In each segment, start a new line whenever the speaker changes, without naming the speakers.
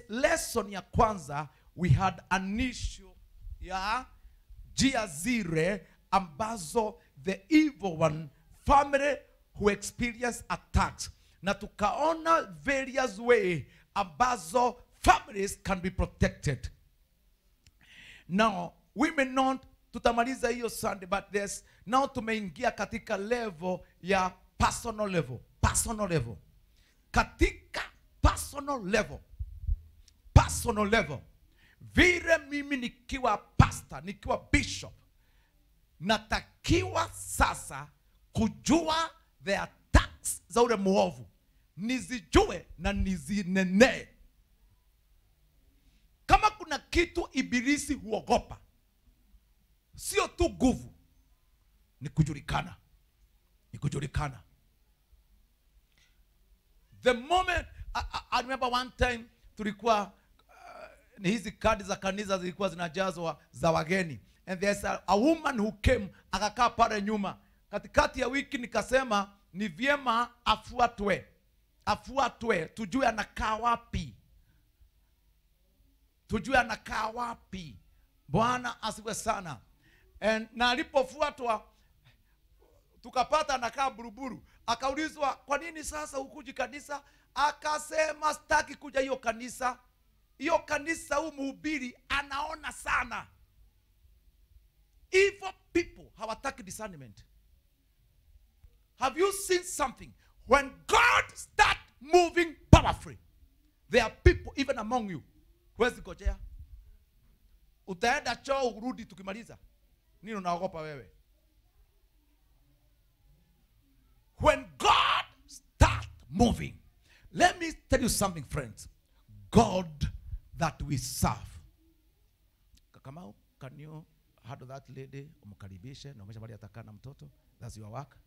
lesson ya kwanza we had an issue ya njia zile ambazo the evil one family who experience attacks na tukaona various way ambazo families can be protected now we may not tutamaliza hiyo sunday but there's now tumeingia katika level ya personal level personal level katika personal level personal level vile mimi nikiwa pastor nikiwa bishop natakiwa sasa kujua the attacks za ule mwovu nizijue na nizinenee kama kuna kitu ibilisi huogopa sio tu nguvu ni kujulikana ni kujulikana the moment I, I, I remember one time tulikuwa uh, ni hizi kadi za kanisa zilikuwa zinajazwa za wageni and there's a, a woman who came akakaa pale nyuma katikati ya wiki nikasema ni vyema afuatwe afuatwe tujue anakaa wapi tujue anakaa wapi bwana asiwe sana and, na alipofuatwa tukapata anakaa buruburu akaulizwa kwa nini sasa hukuji kanisa akasema sitaki kuja hiyo kanisa hiyo kanisa huu mhubiri anaona sana evil people hawataki discernment have you seen something when god start moving powerfully there are people even among you huwezi gojea utaenda choo urudi tukimaliza nini unaogopa wewe when god start moving let me tell you something friends god that we serve kakamau can you handle that lady umkaribishe naonyesha bali atakaa na mtoto that's your work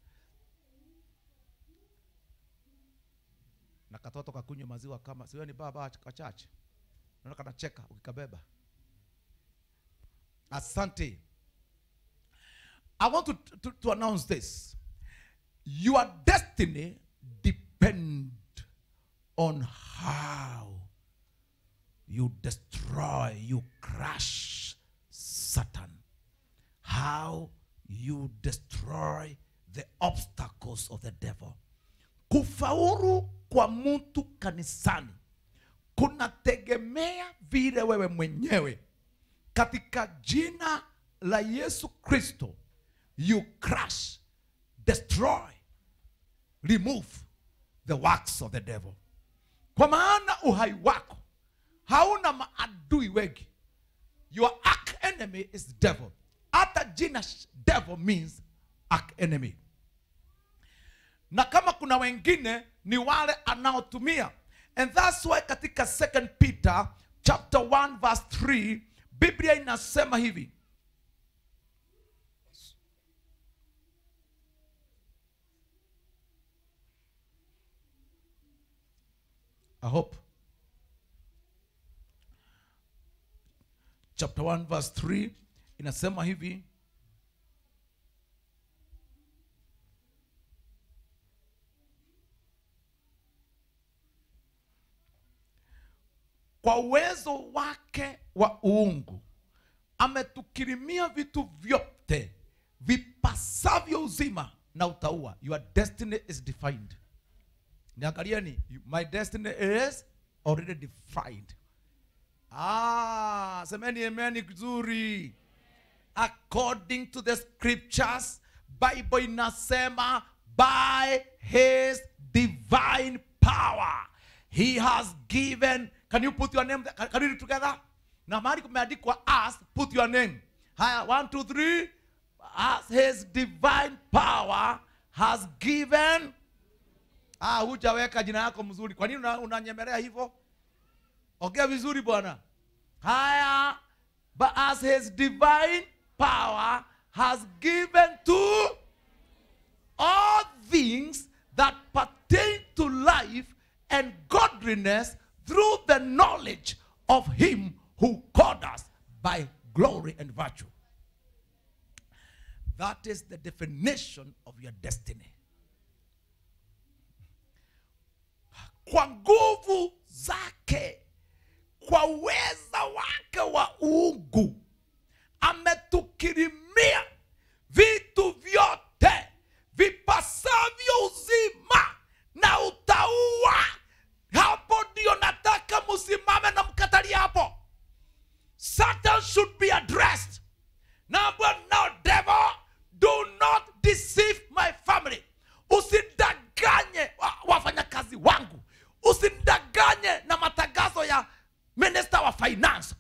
na katoto kakunywa maziwa kama siwe ni baba kachache naona kanacheka ukikabeba asante i want to, to, to announce this your destiny depend on how you destroy you crush satan how you destroy the obstacles of the devil kufaulu kwa mtu kanisani kunategemea vile wewe mwenyewe katika jina la yesu kristo you crush destroy remove the works of the devil kwa maana uhai wako hauna maadui wengi your arch enemy is devil hata jina sh- devil means arch enemy na kama kuna wengine ni wale anaotumia and that's why katika second peter chapter 1 verse 3 biblia inasema hivi i hope chapter 1 verse 3 inasema hivi kwa uwezo wake wa uungu ametukirimia vitu vyote vipasavyo uzima na utaua your destiny is defined niangalieni my destiny is already defined ah semeni emeni vizuri according to the scriptures bible inasema by his divine power he has given can you put your name there? can, can you read together na mahali kumeandikwa us put your name haya one two three as his divine power has given ah hujaweka jina yako mzuri kwa nini una- unanyemelea hivyo ongea vizuri bwana haya but as his divine power has given to all things that pertain to life and godliness through the knowledge of him who called us by glory and virtue that is the definition of your destiny kwa nguvu zake kwa uweza wake wa uungu ametukirimia vitu vyote vipasavyo uzima na utaua hapo ndio nataka msimame na mkatalia hapo satan should be addressed number no devil do not deceive my family usidanganye wa- wafanyakazi wangu usinidanganye na matangazo ya minister wa finance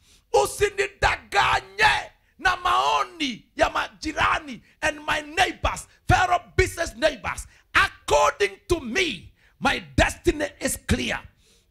usinidanganye na maoni ya majirani and my neighbors fellow business neighbors according to me my destiny is clear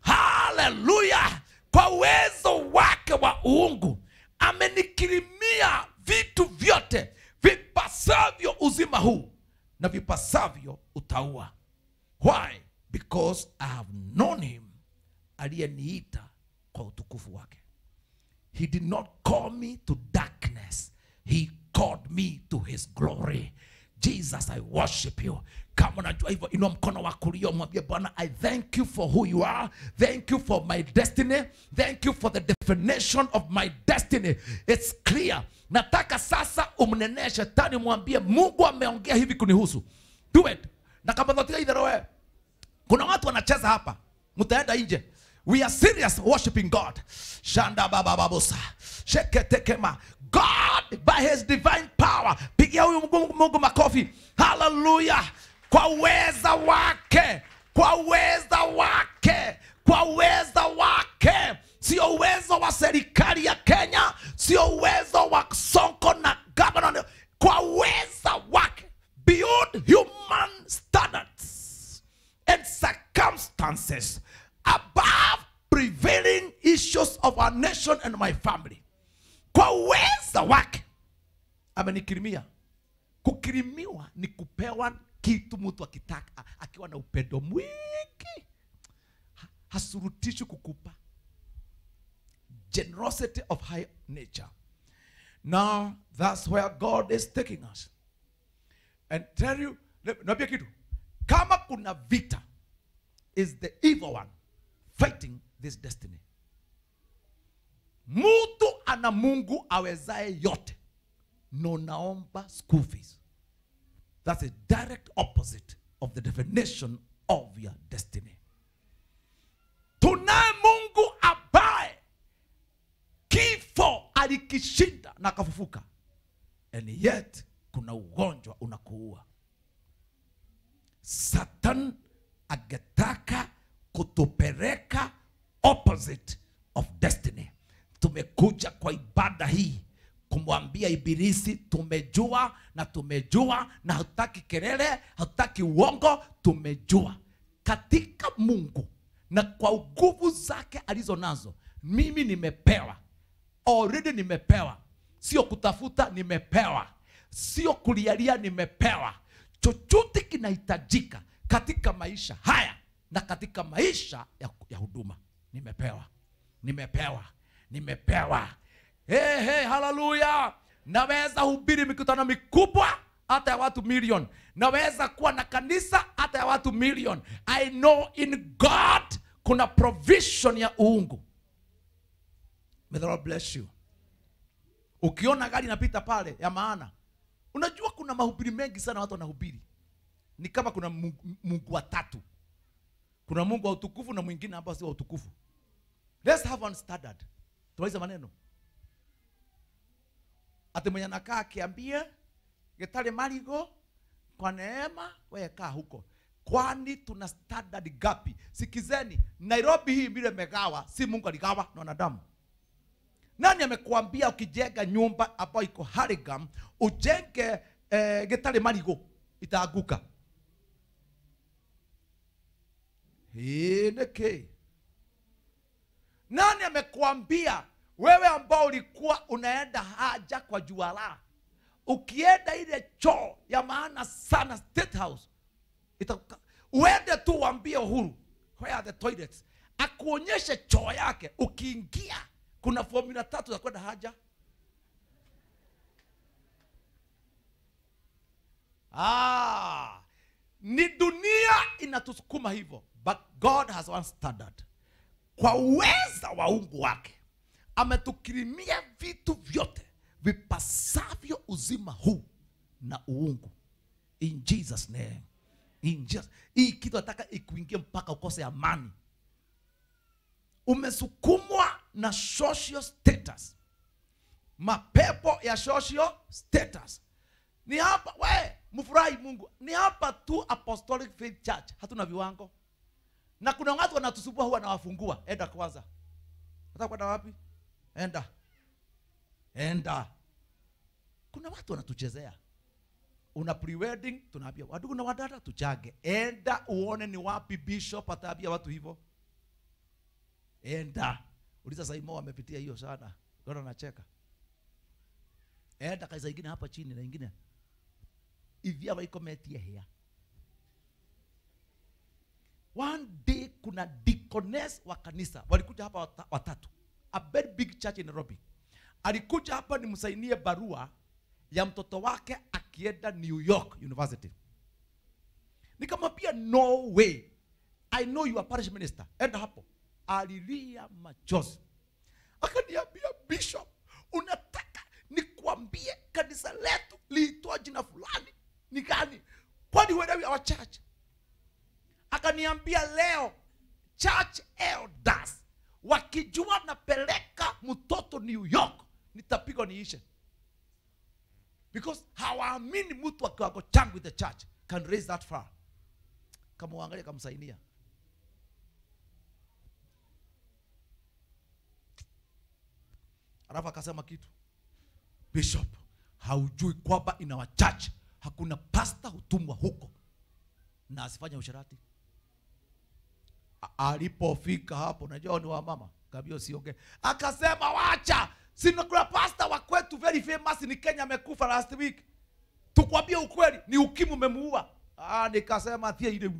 haleluya kwa uwezo wake wa uungu amenikirimia vitu vyote vipasavyo uzima huu na vipasavyo utaua why because i have known him aliyeniita kwa utukufu wake he did not call me to darkness he called me to his glory jesus i worship you kama unajua hivyo inua mkono wa kulia mwambie bwana i thank you for who you are thank you for my destiny thank you for the definition of my destiny it's clear nataka sasa umnenee shetani mwambie mungu ameongea hivi kunihusu do it na kama dhatika idhero wewe kuna watu wanacheza hapa mtaenda nje we are serious worshiping god shanda baba babusa sheketekema god by his divine power pigia huyu mungu, mungu makofi haleluya kwa uweza wake kwa uweza wake kwa uweza wake sio uwezo wa serikali ya kenya sio uwezo wa sonko na governor kwa uweza wake beyond human standards and circumstances above prevailing issues of our nation and my family kwa uweza wake amenikirimia kukirimiwa ni kupewa kitu mtu akitaka akiwa na upendo mwingi Ha- hasurutishwi kukupa generosity of high nature now that's where god is taking us and tell you naambia kitu kama kuna vita is the evil one fighting this destiny mtu ana mungu awezaye yote no naomba school fees that's a direct opposite of the definition of your destiny tunaye mungu ambaye kifo alikishinda na akafufuka and yet kuna ugonjwa unakuua satan angetaka kutupeleka opposite of destiny tumekuja kwa ibada hii kumwambia ibilisi tumejua na tumejua na hatutaki kelele hatutaki uongo tumejua katika mungu na kwa nguvu zake alizo nazo mimi nimepewa already nimepewa sio kutafuta nimepewa sio kulialia nimepewa chochote kinahitajika katika maisha haya na katika maisha ya, ya huduma nimepewa nimepewa nimepewa hey, hey, haleluya naweza hubiri mikutano mikubwa hata ya watu milioni naweza kuwa na kanisa hata ya watu milioni i know in god kuna provision ya uungu May the Lord bless you ukiona gari inapita pale ya maana unajua kuna mahubiri mengi sana watu wanahubiri ni kama kuna mungu, mungu watatu kuna mungu wa utukufu na mwingine ambao si wa utukufu let's have one standard tumalize maneno ati mwenye anakaa akiambia getari marigo kwa neema wekaa huko kwani tuna standard gapi sikizeni nairobi hii vile megawa si mungu aligawa na wanadamu nani amekuambia ukijenga nyumba ambayo iko harigam ujenge eh, getari marigo itaanguka hii niki nani amekuambia wewe ambao ulikuwa unaenda haja kwa juala ukienda ile choo ya maana sana state house itakuka, uende tu uambie uhuru where are the toilets akuonyeshe choo yake ukiingia kuna formula tatu za kwenda haja ah, ni dunia inatusukuma hivyo but god has one standard kwa uweza wa ungu wake ametukirimia vitu vyote vipasavyo uzima huu na uungu in jesus name in Jesus. hii kitu nataka ikuingie mpaka ukose amani umesukumwa na social status mapepo ya social status ni hapa we mfurahi mungu ni hapa tu apostolic faith church hatuna viwango na kuna watu wanatusumbua huwa nawafungua enda kwanza hata kwenda wapi enda enda kuna watu wanatuchezea una prewedding tunaambia wadugu na wadada tuchage enda uone ni wapi bishop ataambia watu hivyo enda uliza saimo wamepitia hiyo sana ona nacheka enda kanisa ingine hapa chini na ingine ivya waikometie hea one day kuna deaconess wa kanisa walikuja hapa wata- watatu a very big church in nairobi alikuja hapa nimsainie barua ya mtoto wake akienda new york university nikamwambia no way i know you are parish minister enda hapo alilia machozi akaniambia bishop unataka nikwambie kanisa letu liitwa jina fulani ni gani kwani huelewi our church akaniambia leo church elders wakijua napeleka mtoto new york nitapigwa niishe because hawaamini mtu wa kiwango changu in the church can raise that far kama uangalia kamsainia alafu akasema kitu bishop haujui kwamba ina wa church hakuna pasta hutumwa huko na asifanye usharati A- alipofika hapo najua ni wamama kabio siongee akasema wacha sina kuna pasta wa kwetu very famous ni kenya amekufa last week tukwambie ukweli ni ukimu umemuua ah, nikasema thie ile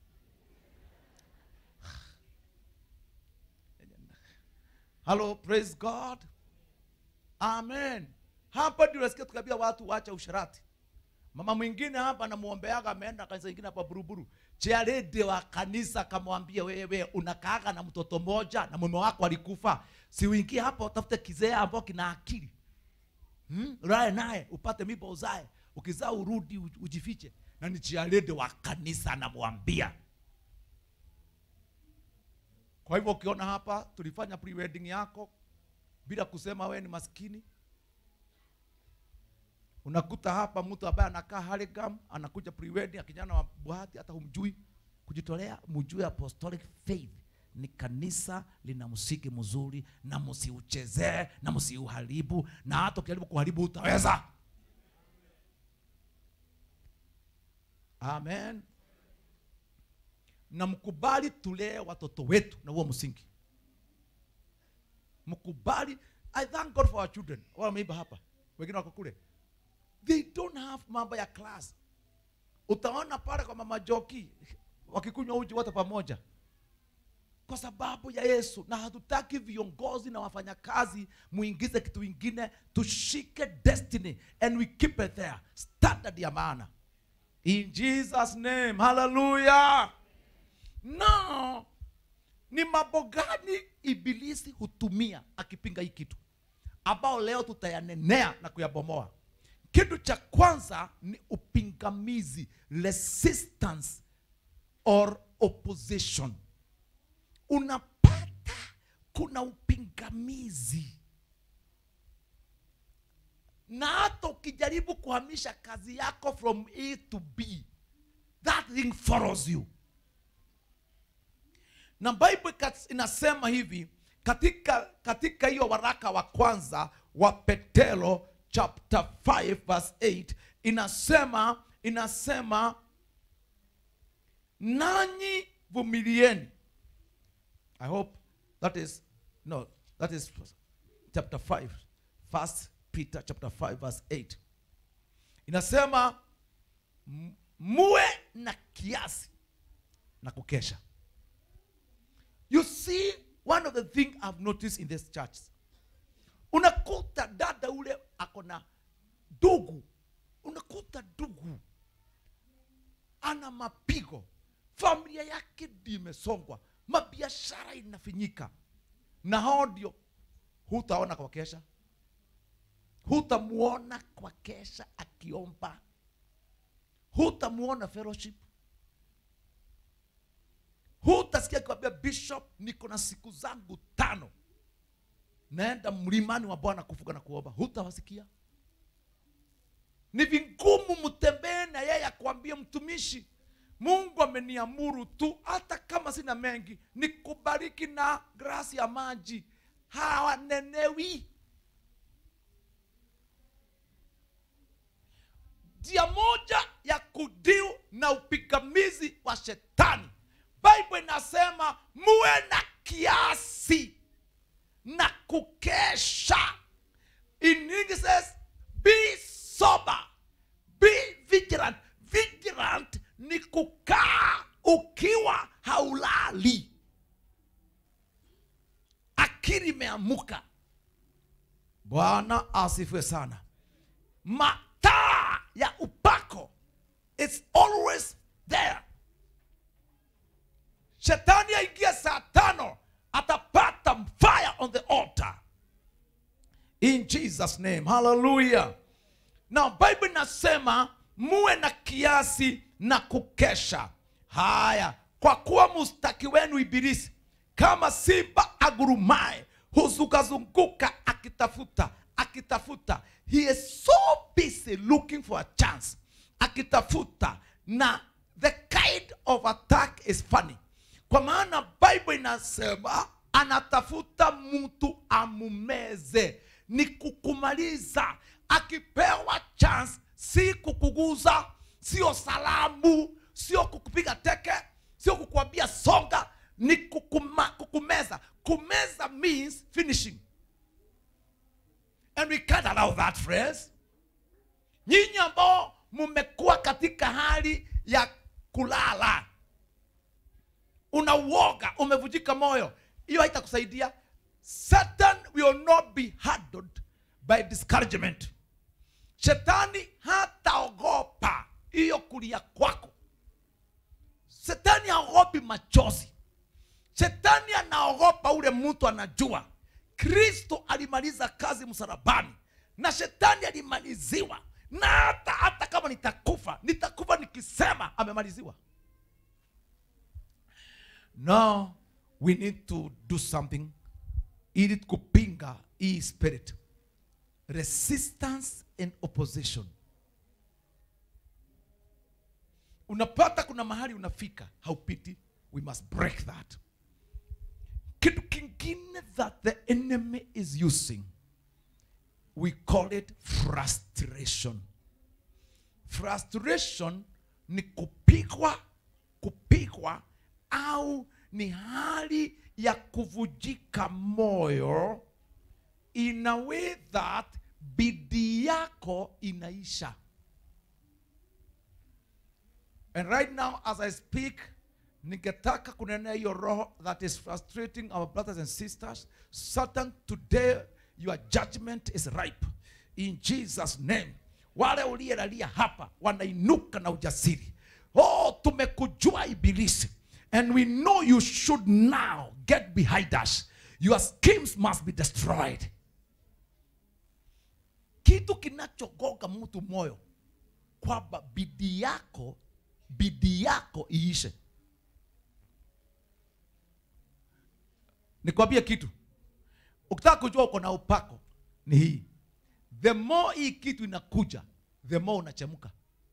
hello praise god amen hapa ndio nasikia tukaambia watu wacha usharati mama mwingine hapa namwombeaga ameenda kanisa ingine hapa buruburu chiarede wa kanisa akamwambia wewe unakaaga na mtoto moja na mume wako alikufa si uingie hapa utafute kizee ambao kina akili hmm? ulae naye upate miba uzae ukizaa urudi uj- ujifiche na ni chiarede wa kanisa anamwambia kwa hivyo ukiona hapa tulifanya pre-wedding yako bila kusema wewe ni maskini unakuta hapa mtu ambaye anakaa Haligam anakuja pre-wedding akijana wa buhati hata humjui kujitolea mjue apostolic faith ni kanisa lina msiki mzuri na msiuchezee na msiuharibu na hata ukijaribu kuharibu utaweza amen na mkubali tulee watoto wetu na huo msingi mkubali i thank god for our children wala wameiba hapa wengine wako kule they don't have mambo ya class utaona pale kwa mama joki wakikunywa uji wote pamoja kwa sababu ya yesu na hatutaki viongozi na wafanyakazi muingize kitu ingine tushike destiny and we keep it there standard ya maana in jesus name hallelujah no ni mambo gani ibilisi hutumia akipinga hii kitu ambao leo tutayanenea na kuyabomoa kitu cha kwanza ni upingamizi resistance or opposition unapata kuna upingamizi na hata ukijaribu kuhamisha kazi yako from a to b that thing follows you na bible kat- inasema hivi katika katika hiyo waraka wa kwanza wa petero chapter 5 verse 8 inasema inasema nanyi vumilieni i hope that is no that is chapter 5 first peter chapter 5 verse 8 inasema "M- muwe na kiasi na kukesha you see one of the thing i've noticed in this church unakuta dada ule ako na ndugu unakuta ndugu ana mapigo familia yake ndio imesongwa mabiashara inafinyika na hao ndio hutaona kwa kesha hutamuona kwa kesha akiomba hutamuona fellowship hutasikia akikwambia bishop niko na siku zangu tano naenda mlimani wa bwana kufuga na kuomba hutawasikia ni vingumu mtembee na yeye akwambie mtumishi mungu ameniamuru tu hata kama sina mengi nikubariki na grasi ya maji hawanenewi njia moja ya kudiu na upigamizi wa shetani bible inasema muwe na kiasi na kukesha in English says be sober be vigilant vigilant ni kukaa ukiwa haulali akili imeamuka bwana asifiwe sana mataa ya upako it's always there shetani aingie saa tano atapata fire on the altar in jesus name hallelujah na bible inasema muwe na kiasi na kukesha haya kwa kuwa mustaki wenu ibilisi kama simba agurumae huzungazunguka akitafuta akitafuta he is so busy looking for a chance akitafuta na the kind of attack is funny kwa maana bible inasema anatafuta mtu amumeze ni kukumaliza akipewa chance si kukuguza sio salamu sio kukupiga teke sio kukuambia songa ni kukuma, kukumeza kumeza means finishing and we can't allow that phrase nyinyi ambao mmekuwa katika hali ya kulala una uoga umevujika moyo hiyo haitakusaidia satan will not be handled by discouragement shetani hataogopa hiyo kulia kwako shetani haogopi machozi shetani anaogopa ule mtu anajua kristo alimaliza kazi msalabani na shetani alimaliziwa na hata hata kama nitakufa nitakufa nikisema amemaliziwa now we need to do something ili kupinga hii spirit resistance and opposition unapata kuna mahali unafika haupiti we must break that kitu kingine that the enemy is using we call it frustration frustration ni kupigwa kupigwa au ni hali ya kuvujika moyo in a way that bidii yako inaisha and right now as i speak ningetaka kunenea hiyo roho that is frustrating our brothers and sisters satan today your judgment is ripe in jesus name wale uliyelalia hapa wanainuka na ujasiri oh tumekujua ibilisi and we know you should now get behind us your schemes must be destroyed kitu kinachogoga mtu moyo kwamba bidii yako bidii yako iishe nikwambie kitu ukitaka kujua uko na upako ni hii the more hii kitu inakuja the more unachemka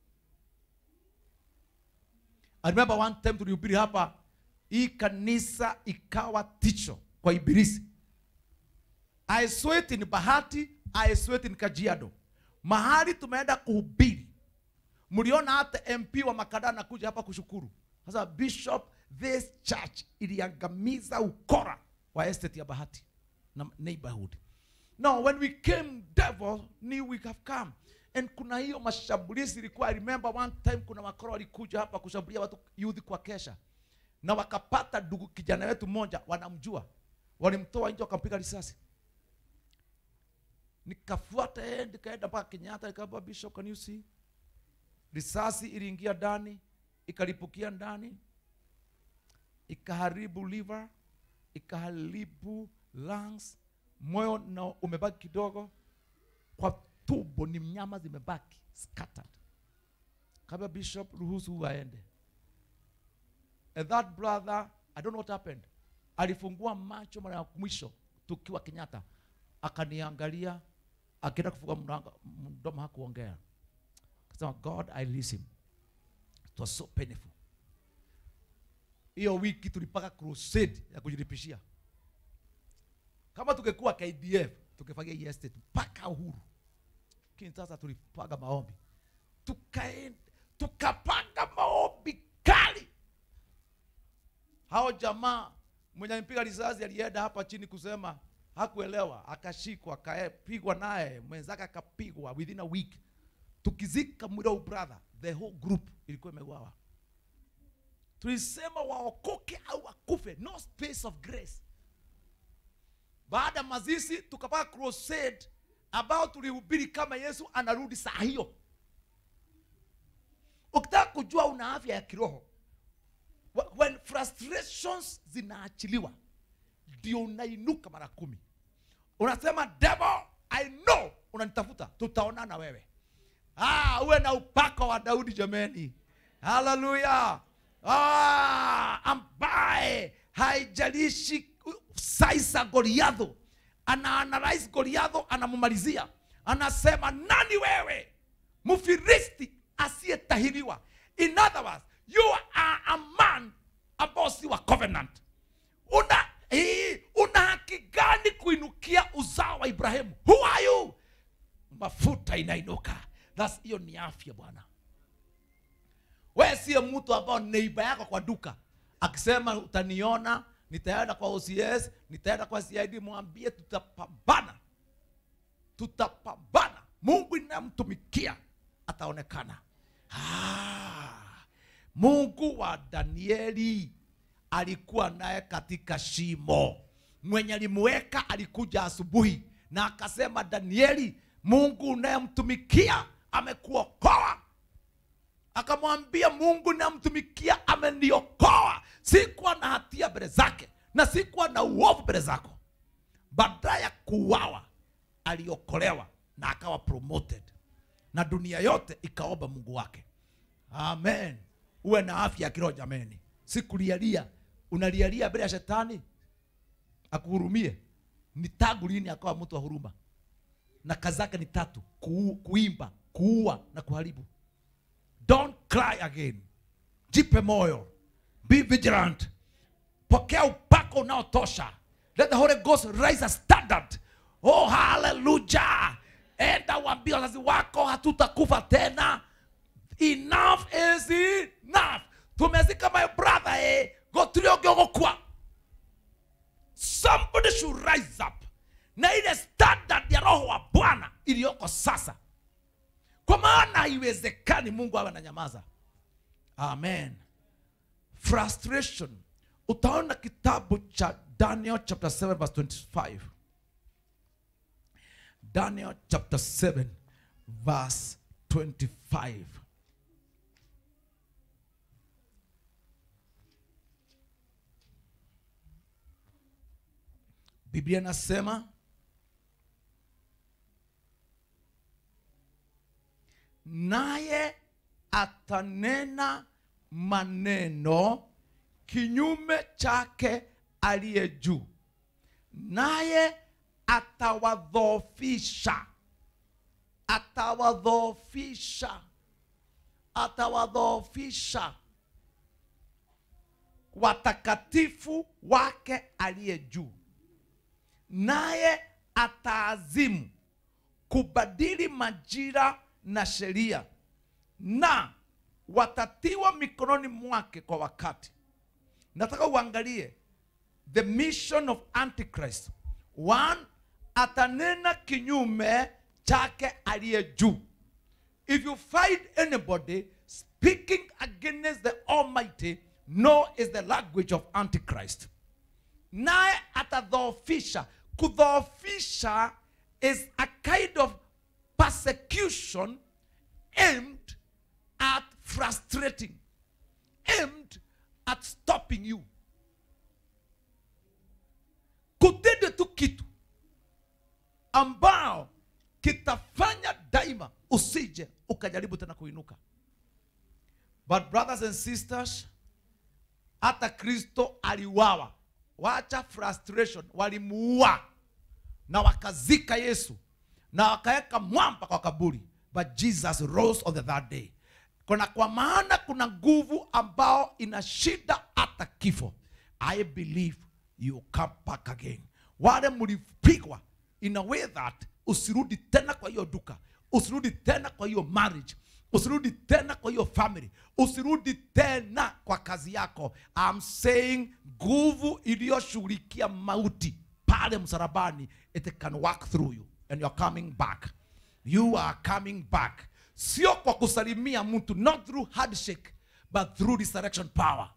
I remember one time tulihubiri hapa hii kanisa ikawa ticho kwa ibilisi I saw it in bahati I saw it in kajiado mahali tumeenda kuhubiri mliona hata mp wa makada anakuja hapa kushukuru sasa bishop this church iliangamiza ukora wa estate ya bahati na neighborhood now when we came devil knew we have come and kuna hiyo mashambulizi ilikuwa I remember one time kuna makoro walikuja hapa kushambulia watu youth kwa kesha na wakapata ndugu kijana wetu mmoja wanamjua walimtoa nje wakampiga risasi nikafuata yeye nikaenda mpaka kenyatta nikaambia bishop can you see risasi iliingia ndani ikalipukia ndani ikaharibu liver ikaharibu lungs moyo na umebaki kidogo kwa tumbo ni mnyama zimebaki scattered kama bishop ruhusu aende and that brother i don't know what happened alifungua macho mara ya mwisho tukiwa kenyatta akaniangalia akienda kufungua mlango- mdomo hakuongea akasema god i release him it was so painful hiyo wiki tulipaka crusade ya kujilipishia kama tungekuwa kdf tungefagia hii estate mpaka uhuru lakini sasa tulipaga maombi tukaenda tukapanga maombi kali hao jamaa mwenye alimpiga risasi alienda hapa chini kusema hakuelewa akashikwa akapigwa naye mwenzake akapigwa within a week tukizika mwili wa brother the whole group ilikuwa imeuawa tulisema waokoke au wakufe no space of grace baada ya mazishi tukapaka crusade ambao tulihubiri kama yesu anarudi saa hiyo ukitaka kujua una afya ya kiroho wh- when frustrations zinaachiliwa ndio unainuka mara kumi unasema devil i know unanitafuta tutaonana wewe ah, uwe na upako wa daudi jameni haleluya ah, ambaye haijalishi saisa goliadho ana analyze goliadho anamumalizia anasema nani wewe mfilisti asiyetahiriwa in other words you are a man ambao si wa covenant una hii, una haki gani kuinukia uzao wa ibrahimu who are you mafuta inainuka That's- hiyo ni afya bwana we siye mtu ambao neiba yako kwa duka akisema utaniona nitaenda kwa ocs nitaenda kwa cid mwambie tutapambana tutapambana mungu inayemtumikia ataonekana ah, mungu wa danieli alikuwa naye katika shimo mwenye alimuweka alikuja asubuhi na akasema danieli mungu unayemtumikia amekuokoa akamwambia mungu namtumikia ameniokoa sikuwa na hatia mbele zake na sikuwa na uovu mbele zako baada ya kuuawa aliokolewa na akawa promoted na dunia yote ikaomba mungu wake amen uwe na afya ya kiroho jameni sikulialia unalialia mbele ya shetani akuhurumie ni tangu lini akawa mtu wa huruma na kazi zake ni tatu kuu, kuimba kuua na kuharibu don't cry again jipe moyo be vigilant pokea upako unaotosha let the holy ghost rise a standard oh haleluya enda uambie wazazi wako hatutakufa tena enough is enough tumezika my brother eh gotuliogogokwa somebody should rise up na ile standard ya roho wa bwana iliyoko sasa kwa maana haiwezekani mungu awe na nyamaza amen frustration utaona kitabu cha daniel chapter 7 verse 25 daniel chapter 7 verse 25 biblia inasema naye atanena maneno kinyume chake aliye juu naye atawadhoofisha atawadhoofisha atawadhoofisha watakatifu wake aliye juu naye ataazimu kubadili majira na sheria na watatiwa mikononi mwake kwa wakati nataka uangalie the mission of antichrist one atanena kinyume chake aliye juu if you find anybody speaking against the almighty no is the language of antichrist naye atadhoofisha kudhoofisha is a kind of persecution aimed at frustrating aimed at stopping you kutende tu kitu ambao kitafanya daima usije ukajaribu tena kuinuka but brothers and sisters hata kristo aliwawa wacha frustration walimuua na wakazika yesu na wakaweka mwamba kwa kaburi but jesus rose on the third day kuna kwa maana kuna nguvu ambao ina shida hata kifo i believe you come back again wale mlipigwa in a way that usirudi tena kwa hiyo duka usirudi tena kwa hiyo marriage usirudi tena kwa hiyo family usirudi tena kwa kazi yako I'm saying nguvu iliyoshughulikia mauti pale msalabani it can work through you and you're coming back you are coming back sio kwa kusalimia mtu not through handshake but through resurrection power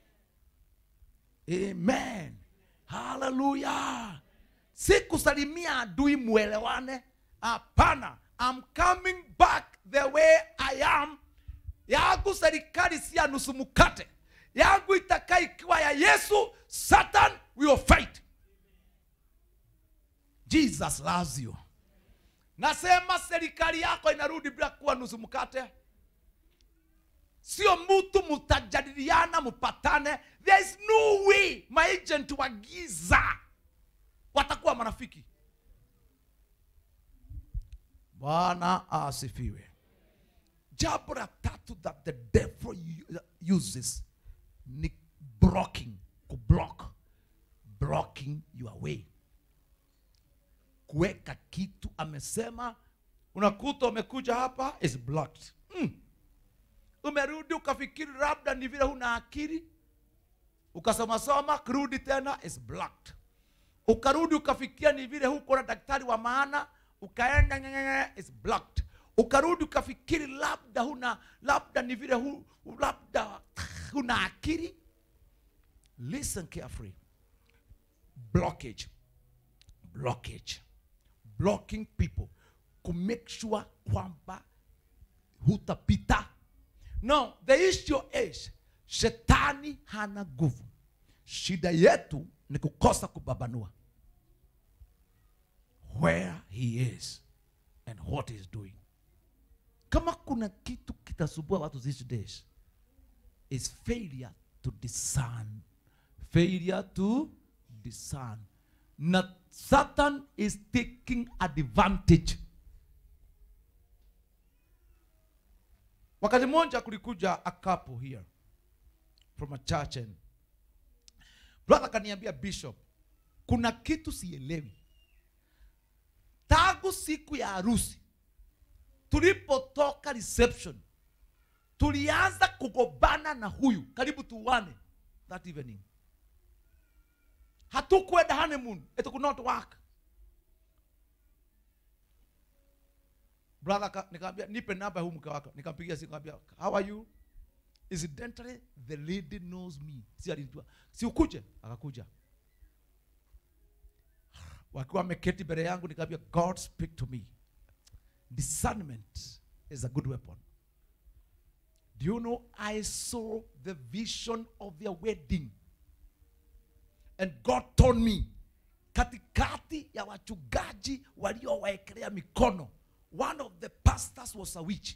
amen haleluya si kusalimia adui mwelewane hapana I'm coming back the way I am yangu serikali si ya nusu mkate yangu itakaa ikiwa ya yesu satan will fight jesus loves you nasema serikali yako inarudi bila kuwa nusu mkate sio mtu mutajadiliana mpatane there is no way maagent wa giza watakuwa marafiki bwana asifiwe jambo la tatu that the devil u- uses ni blocking kublock blocking your way kuweka kitu amesema unakuta umekuja hapa is blocked mm. umerudi ukafikiri labda ni vile huna akili ukasomasoma kurudi tena is blocked ukarudi ukafikia ni vile huko na daktari wa maana ukaenda ngengenge, is blocked ukarudi ukafikiri labda huna labda ni vile hu, labda huna akili listen carefully blockage blockage blocking people to make sure kwamba hutapita no the issue is shetani hana nguvu shida yetu ni kukosa kubabanua where he is and what he is doing kama kuna kitu kitasumbua watu these days is failure to discern failure to discern na satan is taking advantage wakati mmoja kulikuja a couple here from a church and brother kaniambia bishop kuna kitu sielewi tangu siku ya harusi tulipotoka reception tulianza kugobana na huyu karibu tuwane that evening hatukwenda honeymoon it could not work brother ka- nikamwambia nipe namba ya huyu mke wako nikampigia simu nikamwambia how are you incidentally the lady knows me si alijua si ukuje akakuja wakiwa wameketi mbele yangu nikamwambia god speak to me discernment is a good weapon do you know i saw the vision of their wedding and god told me katikati ya wachungaji waliowaekelea mikono one of the pastors was a witch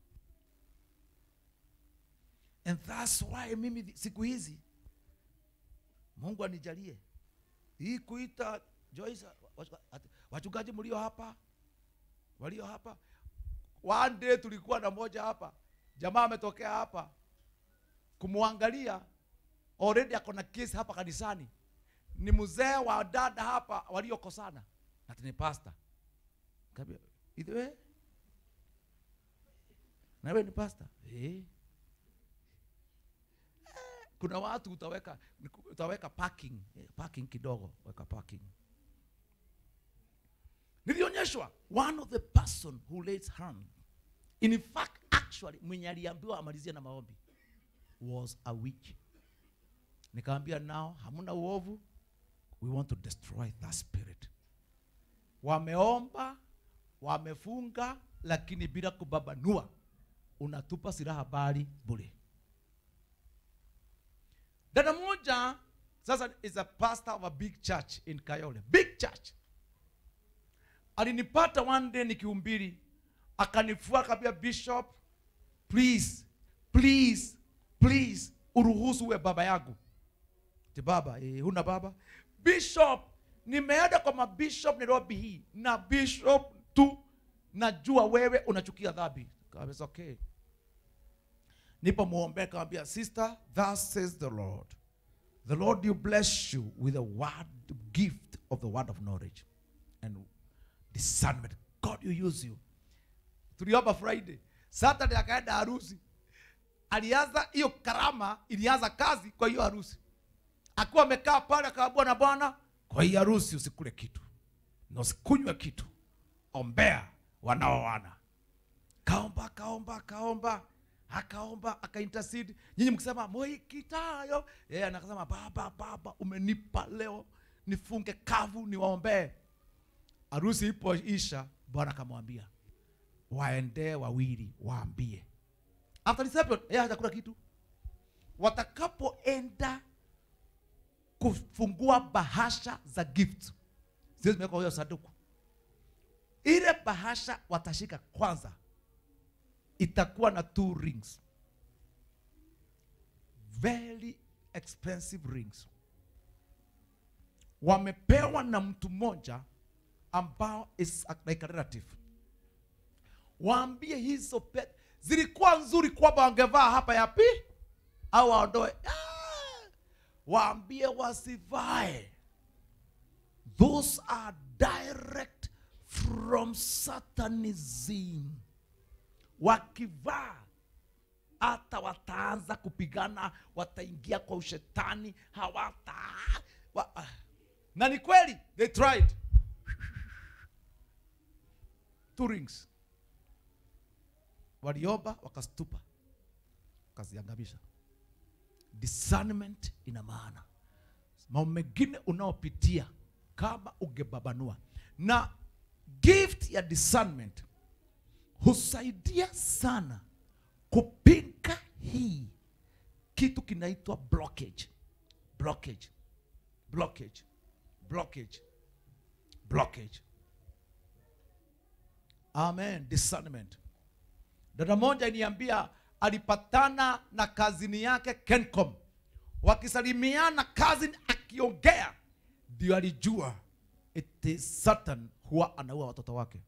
and that's why mimi siku hizi mungu anijalie hii kuita Joyce, ati- wachungaji mlio hapa walio hapa one day tulikuwa na moja hapa jamaa ametokea hapa kumwangalia already ako na kesi hapa kanisani ni mzee wa dada hapa waliokosana ati ni pasta Kaambia, "Hivi we na wewe ni pasta eh kuna watu utaweka utaweka parking eh, parking kidogo weka parking nilionyeshwa one of the person who lays hand in fact actually mwenye aliambiwa amalizie na maombi was a witch nikamwambia nao hamuna uovu we want to destroy that spirit wameomba wamefunga lakini bila kubabanua unatupa silaha bali bure dada moja sasa is a pastor of a big church in kayole big church alinipata one day nikihubiri akanifua akambia bishop please please please uruhusu uwe baba yangu ti baba eh, huna baba bishop nimeenda kwa mabishop nairobi hii na bishop tu najua wewe unachukia dhambi Kaambia, okay nipo muombe kawambia sister thus says the lord the lord you bless you with a word gift of the word of knowledge and discernment god you use you tuliomba friday saturday akaenda harusi alianza hiyo karama ilianza kazi kwa hiyo harusi akiwa amekaa pale akaambua na bwana kwa hii harusi usikule kitu na usikunywe kitu ombea wanaoana kaomba kaomba kaomba akaomba akaintercede nyinyi mkisema moikitayo yeye anakasema baba baba umenipa leo nifunge kavu niwaombee harusi ipoisha bwana akamwambia waendee wawili waambie after reception yeye hajakula kitu watakapoenda kufungua bahasha za gift zile zimewekwa kwa hiyo sanduku ile bahasha watashika kwanza itakuwa na two rings very expensive rings wamepewa na mtu mmoja ambao is like a relative waambie hizo pe zilikuwa nzuri kwamba wangevaa hapa yapi au waondoe Ah! waambie wasivae those are direct from satanism wakivaa hata wataanza kupigana wataingia kwa ushetani hawata wa, ah. na ni kweli they tried two rings waliomba wakastupa wakaziangamisha discernment ina maana mambo mengine unaopitia kama ungebabanua na gift ya discernment husaidia sana kupinga hii kitu kinaitwa blockage blockage blockage blockage blockage amen discernment dada moja iniambia alipatana na kazini yake kencom wakisalimiana kazini akiongea ndio alijua it is satan huwa anaua watoto wake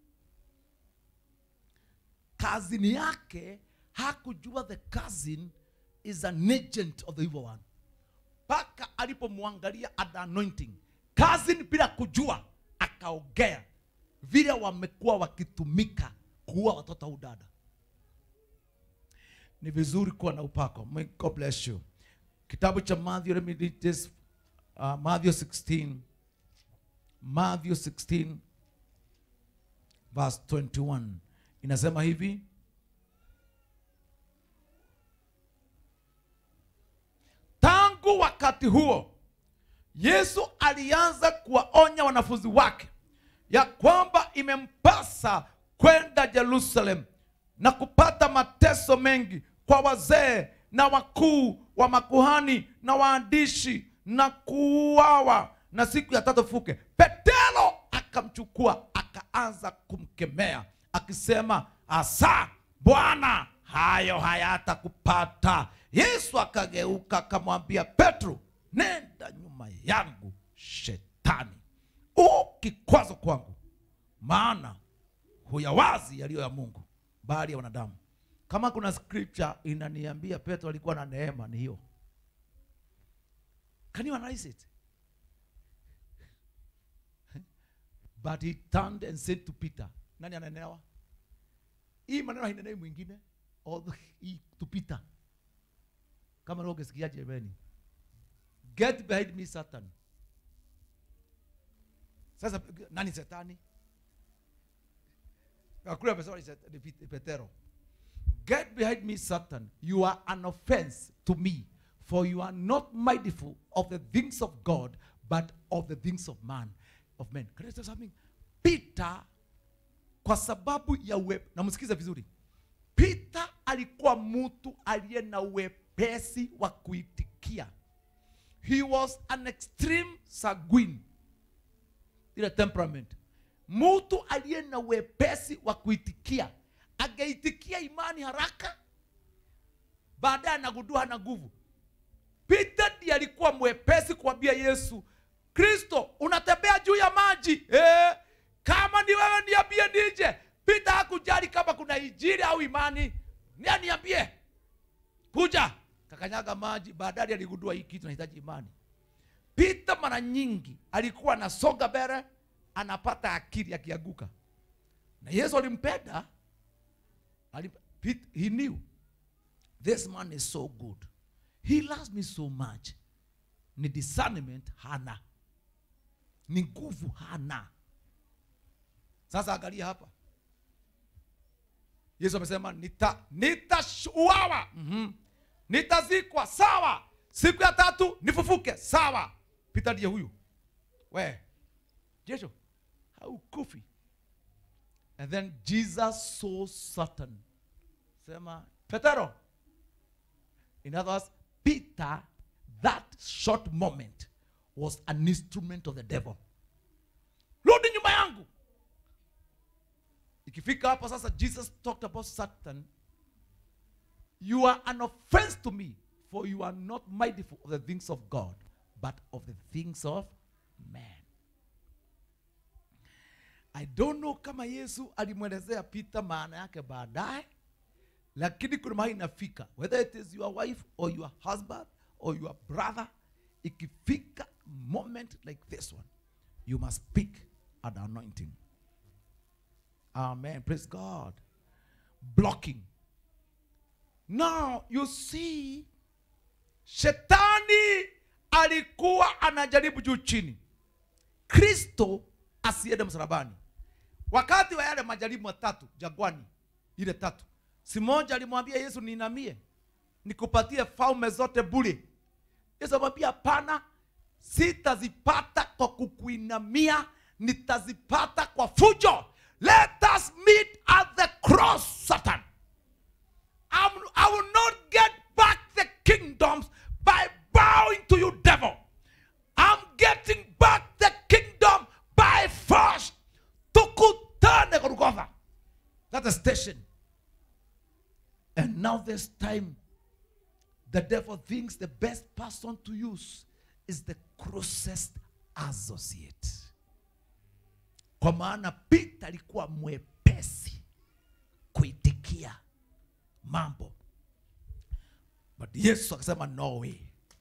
kazini yake hakujua the cousin is an agent of the evil one mpaka alipomwangalia at the anointing cousin bila kujua akaongea vile wamekuwa wakitumika kuua watoto au dada ni vizuri kuwa na upako May God bless you kitabu cha Matthew let me read this uh, Matthew 16 Matthew 16 verse 21 inasema hivi tangu wakati huo yesu alianza kuwaonya wanafunzi wake ya kwamba imempasa kwenda jerusalem na kupata mateso mengi kwa wazee na wakuu wa makuhani na waandishi na kuuawa na siku ya tatu fuke petero akamchukua akaanza kumkemea akisema asa bwana hayo hayatakupata yesu akageuka akamwambia petro nenda nyuma yangu shetani u kikwazo kwangu maana huyawazi yaliyo ya mungu bali ya wanadamu kama kuna scripture inaniambia petro alikuwa na neema ni hiyo can you analyze it but he turned and said to peter nani ananenewa hii maneno hainenei mwingine although hii to peter kama leo ungesikiaje jamani get behind me satan sasa nani setani kule amesema ni Set- ni Pet- petero get behind me satan you are an offense to me for you are not mindful of the things of god but of the things of man of men Can I tell you something peter kwa sababu ya uwe namsikiza vizuri peter alikuwa mtu aliye na uwepesi wa kuitikia he was an extreme sanguine ile temperament mtu aliye na wepesi wa kuitikia angeitikia imani haraka baadaye anagundua hana nguvu peter ndiye alikuwa mwepesi kuambia yesu kristo unatembea juu ya maji eh, kama ni wewe niambie nije peter hakujali kama kuna injili au imani nia niambie kuja kakanyaga maji baadaye aligundua hii kitu nahitaji imani peter mara nyingi alikuwa anasonga mbele anapata akili akianguka na yesu alimpenda alimp- Pete- he knew this man is so good he loves me so much ni discernment hana ni nguvu hana sasa angalia hapa yesu amesema nita nitauawa mm-hmm. nitazikwa sawa siku ya tatu nifufuke sawa pita ndiye huyu we jesho haukufi and then jesus saw satan sema petero in other words peter that short moment was an instrument of the devil rudi nyuma yangu ikifika hapo sasa jesus talked about satan you are an offense to me for you are not mindful of the things of god but of the things of man i don't know kama yesu alimwelezea peter maana yake baadaye lakini kuna mahali inafika whether it is your wife or your husband or your brother ikifika moment like this one you must speak at the anointing amen praise god blocking now you see shetani alikuwa anajaribu juu chini kristo asiende msalabani wakati wa yale majaribu matatu jagwani ile tatu si moja alimwambia yesu niinamie nikupatie falme zote bure yesu amwambia hapana sitazipata kwa kukuinamia nitazipata kwa fujo let us meet at the cross satan I'm, i will not get back the kingdoms by bowing to you devil i'm getting back the kingdom by force tukutane golgotha that's a station and now this time the devil thinks the best person to use is the closest associate kwa maana peter alikuwa mwepesi kuitikia mambo but yesu akasema no way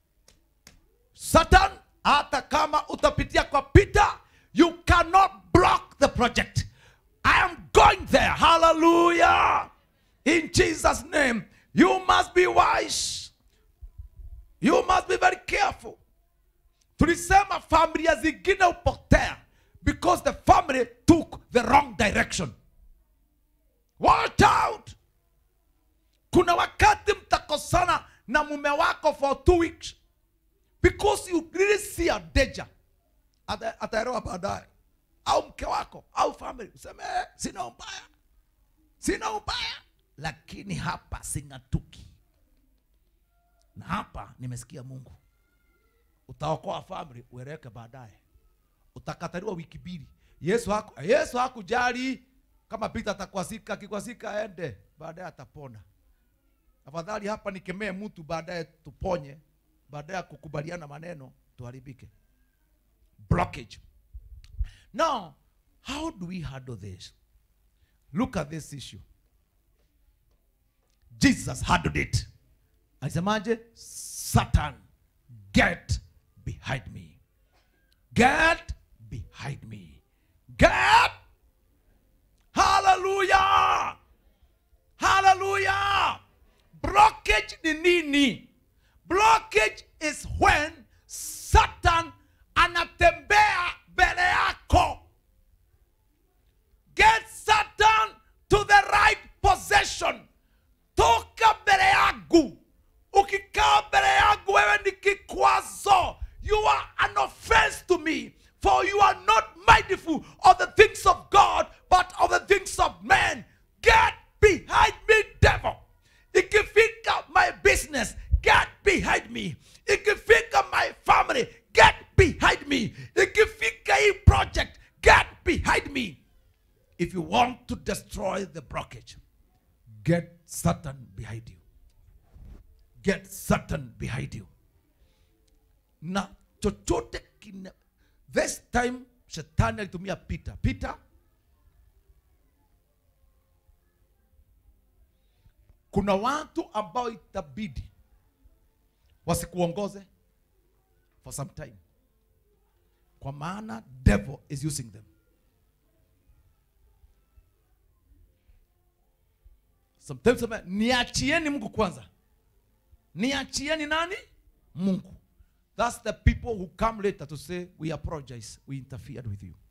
satan hata kama utapitia kwa peter you cannot block the project i am going there hallelujah in jesus name you must be wise you must be very careful tulisema familia zingine hupotea because the family took the wrong direction watch out kuna wakati mtakosana na mume wako for two weeks because you really see a danger Ata- ataelewa baadaye au mke wako au family useme "Eh, sina ubaya sina ubaya lakini hapa sing'atuki na hapa nimesikia mungu utaokoa family ueleweke baadaye utakataliwa wiki mbili yesu haku, yesu hakujali kama pita atakwasika akikwasika aende baadaye atapona afadhali hapa nikemee mtu baadaye tuponye baadaye ya kukubaliana maneno tuharibike blockage now how do we handle this look at this issue jesus handled it alisemaje satan get behind me get behind me get hallelujah hallelujah blockage ni nini blockage is when satan anatembea mbele yako get satan to the right possession toka mbele yangu ukikaa mbele yangu wewe ni kikwazo you are an offense to me for you are not mindful of the things of god but of the things of men get behind me devil ikifika my business get behind me ikifika my family get behind me ikifika hii project get behind me if you want to destroy the blockage get satan behind you get satan behind you na chochote kina this time shetani alitumia peter peter kuna watu ambao itabidi wasikuongoze for some time kwa maana devil is using them sometimes sema, niachieni mungu kwanza niachieni nani mungu that's the people who come later to say we apologize we interfered with you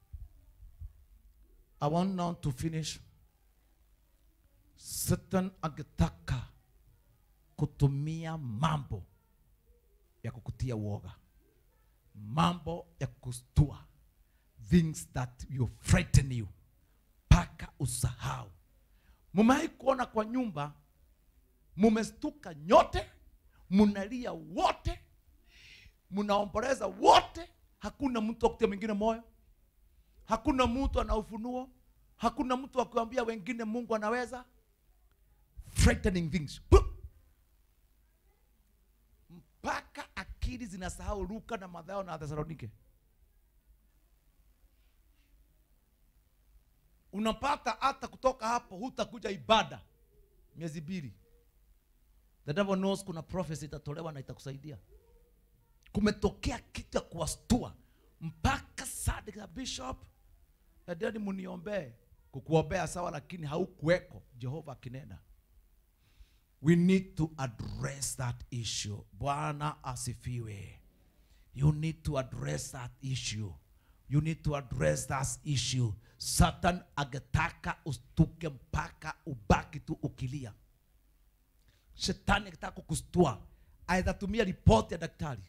i want now to finish satan angetaka kutumia mambo ya kukutia uoga mambo ya kustua things that will frighten you mpaka usahau mumewahi kuona kwa nyumba mumestuka nyote munalia wote munaomboleza wote hakuna mtu akutia mwingine moyo hakuna mtu ana ufunuo hakuna mtu akuambia wengine mungu anaweza frightening things Puh! mpaka akili zinasahau luka na madhao na thesalonike unapata hata kutoka hapo hutakuja ibada miezi mbili the devil knows kuna prophecy itatolewa na itakusaidia kumetokea kitu ya kuwastua mpaka sadik ya bishop endeni muniombee kukuombea sawa lakini haukuweko jehova akinena we need to address that issue bwana asifiwe you need to address that issue you need to address that issue satan angetaka ustuke mpaka ubaki tu ukilia shetani akitaka kukustua aidha tumia ripoti ya daktari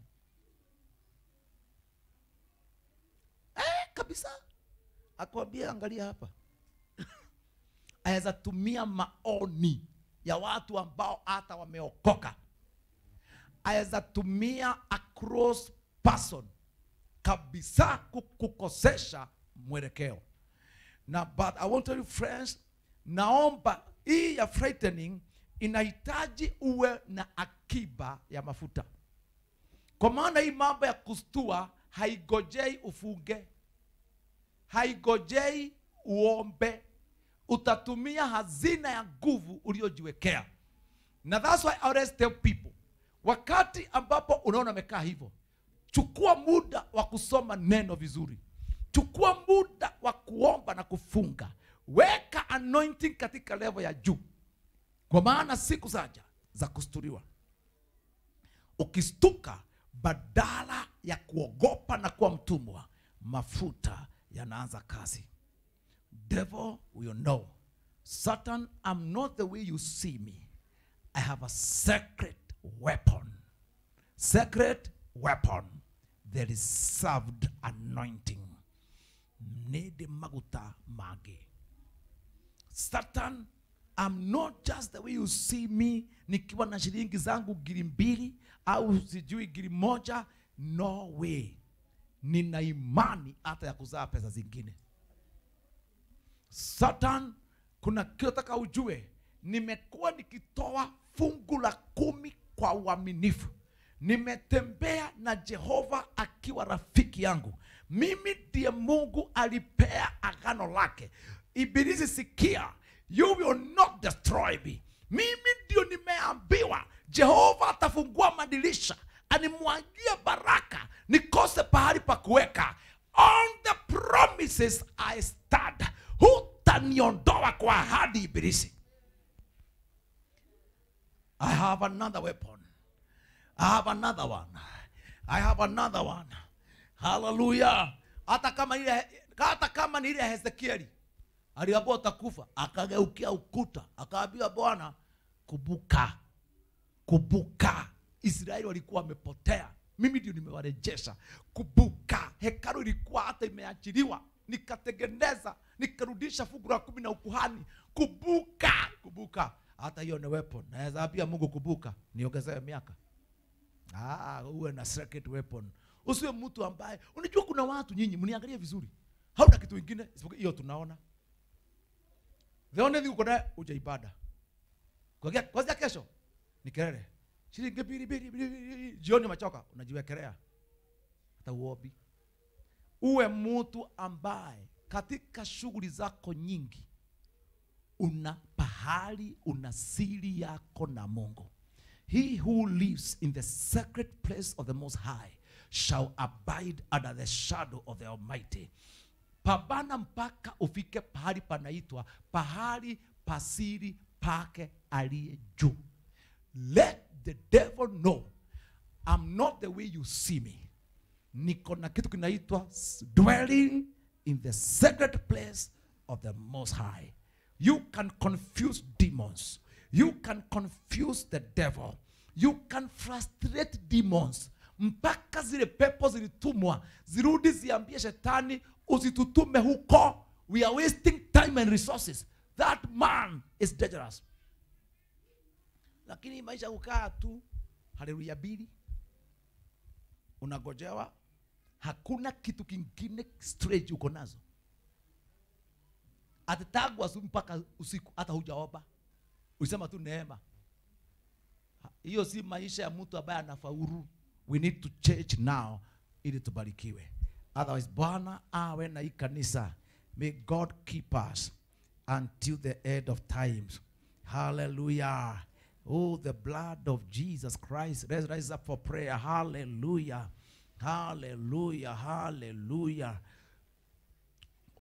eh, kabisa akwambia angalia hapa aweza tumia maoni ya watu ambao hata wameokoka aweza tumia a cross person kabisa kukukosesha mwelekeo na but i want to tell you friends naomba hii ya frightening inahitaji uwe na akiba ya mafuta kwa maana hii mambo ya kustua haigojei ufunge haigojei uombe utatumia hazina ya nguvu uliojiwekea na that's why I always tell people wakati ambapo unaona amekaa hivyo chukua muda wa kusoma neno vizuri chukua muda wa kuomba na kufunga weka anointing katika level ya juu kwa maana siku zaja za kusturiwa ukistuka badala ya kuogopa na kuwa mtumwa mafuta yanaanza kazi devil will know satan i'm not the way you see me i have a secret weapon secret weapon there is served anointing nede maguta mage satan I'm not just the way you see me nikiwa na shilingi zangu giri mbili au sijui giri moja no way nina imani hata ya kuzaa pesa zingine satan kuna kitu nataka ujue nimekuwa nikitoa fungu la kumi kwa uaminifu nimetembea na jehova akiwa rafiki yangu mimi ndiye mungu alipea agano lake ibilisi sikia you will not destroy me mimi ndio nimeambiwa jehova atafungua madirisha animwagie baraka nikose pahali pa kuweka on the promises i stand hutaniondoa kwa ahadi ibilisi i have another weapon i have another one i have another one haleluya hata kama ile hata kama ni ile ya hezekieli aliambiwa utakufa akageukia ukuta akaambia bwana kubuka kubuka israeli walikuwa wamepotea mimi ndio nimewarejesha kubuka hekalu ilikuwa hata imeachiliwa nikatengeneza nikarudisha fungu la kumi na ukuhani kubuka kubuka hata hiyo ni weapon naweza ambia mungu kubuka niongezewe miaka ah, uwe na secret weapon usiwe mtu ambaye unajua kuna watu nyinyi mniangalie vizuri hauna kitu ingine isipokuwa hiyo tunaona the only thing uko naye uja ibada Kuanzia- kwanzia kesho ni kelele shilingi mbili mbili mbili, mbili. jioni umechoka unajiwekelea hata uobi uwe mtu ambaye katika shughuli zako nyingi una pahali una siri yako na mungu he who lives in the secret place of the most high shall abide under the shadow of the almighty pambana mpaka ufike pahali panaitwa pahali pasiri pake aliye juu let the devil know i'm not the way you see me niko na kitu kinaitwa s- dwelling in the secret place of the most high you can confuse demons you can confuse the devil you can frustrate demons mpaka zile pepo zilitumwa zirudi ziambie shetani usitutume huko we are wasting time and resources that man is dangerous lakini maisha kukaa tu haleluya mbili unagojewa hakuna kitu kingine strange uko nazo atatagwa asubuhi mpaka usiku hata hujaomba usema tu neema Ha- hiyo si maisha ya mtu ambaye anafaulu we need to change now ili tubarikiwe otherwise bwana awe na hii kanisa may god keep us until the end of times hallelujah oh the blood of jesus christ let's rise up for prayer hallelujah hallelujah hallelujah